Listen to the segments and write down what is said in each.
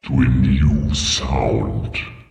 to a new sound.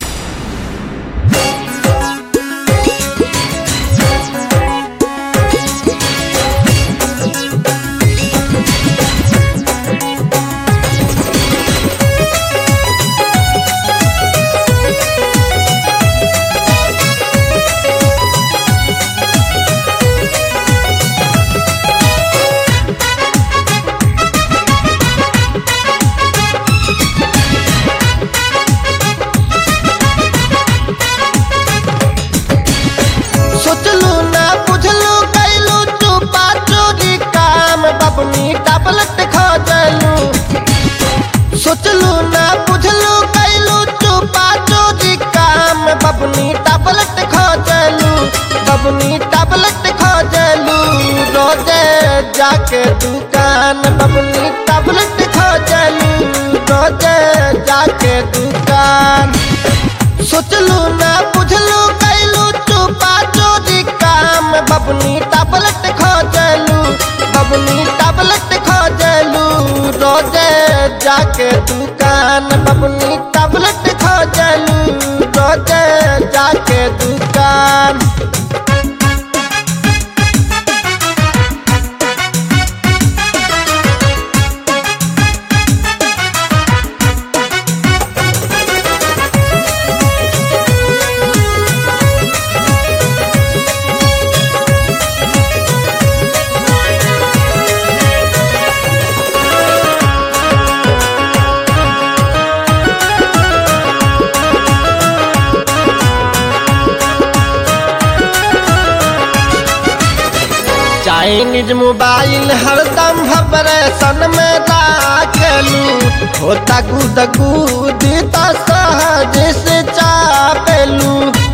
सोचलू ना बुझलू कैलू चुपा चोरी काम बबनी टबलट खोजलू सोचलू ना बुझलू कैलू चुपा चोरी काम बबनी टबलट खोजलू बबनी टबलट खोजलू रोजे जाके दुकान बबनी टबलट खोजलू रोजे जाके दुकान सोचलू ना बुझलू कैलू चुपा चोरी काम बबनी टबलट खोजलू बबनी टबलट खोजलू रोजे जाके दुकान बबनी टबलट खोजलू रोजे जाके दुकान चाइनीज मोबाइल हरदम भबरेशन में राखलू होता गुद गुद त सहज से चापेलू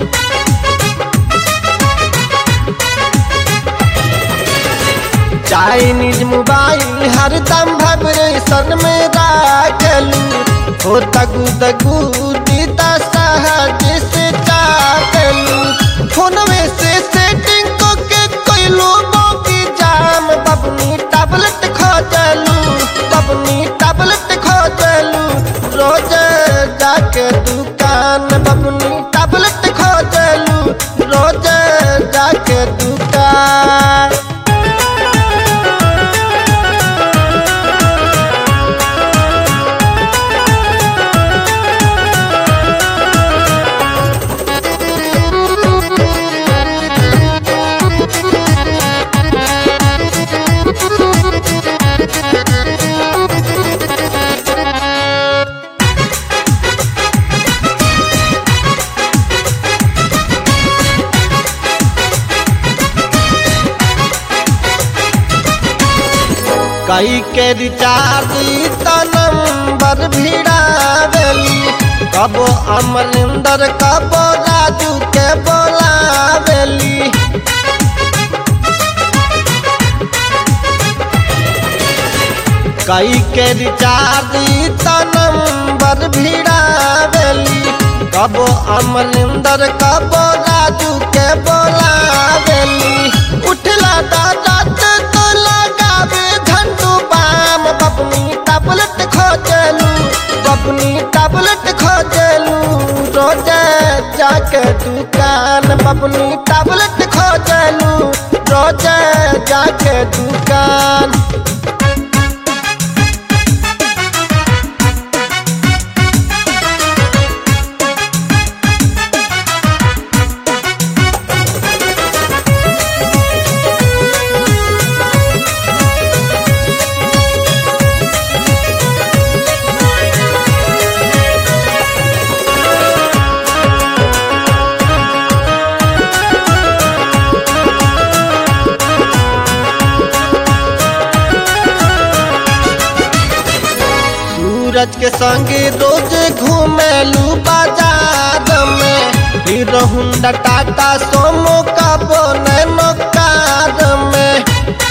चाइनीज मोबाइल हरदम भबरेशन में राखलू होता गुद गुद त सहज से चापेलू फोनवे से सेटिंग को के कोइलो बाकी जाम बबनी टैबलेट खोजलू बबनी टैबलेट खोजलू रोज जाके दुकान बबनी टैबलेट खोजलू रोज जाके दुकान कई के रिचार्ज त नंबर भिड़ावेली कबो अमरिंदर कबो राजू के बोलावेली कई के रिचार्ज त नंबर भिड़ावेली कबो अमरिंदर कबो राजू के बोलावेली उठला दादा तो लगावे झंडू बाम बबनी टैबलेट खोजलू बबनी टैबलेट खोजलू रोज जाके दुकान बबनी टैबलेट खोजलू रोज जाके दुकान सूरज के संगे रोज घूमेलू बाजार में हीरो हुंडा टाटा सोमो का बोनैनो कार में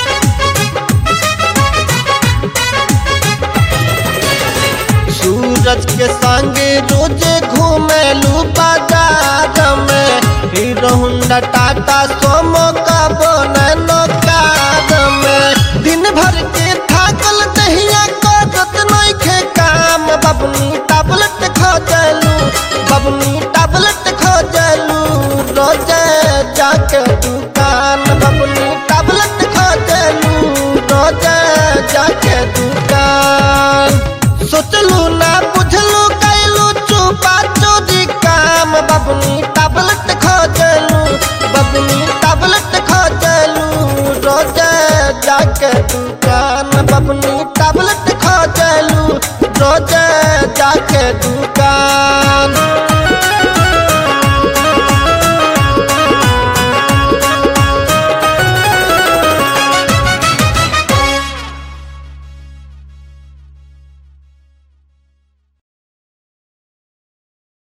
सूरज के संगे रोज घूमेलू बाजार में हीरो हुंडा टाटा सोमो का बोनैनो कार में दिन भर के थाकल दहिया करत नइखे काम बबनी टैबलेट जाके दुकान सोचलू ना बुझलू कैलू चुपा चोरी काम बबनी टैबलेट खोजलू बबनी टैबलेट खोजलू रोज जाके दुकान बबनी टैबलेट खोजलू रोज जाके दुकान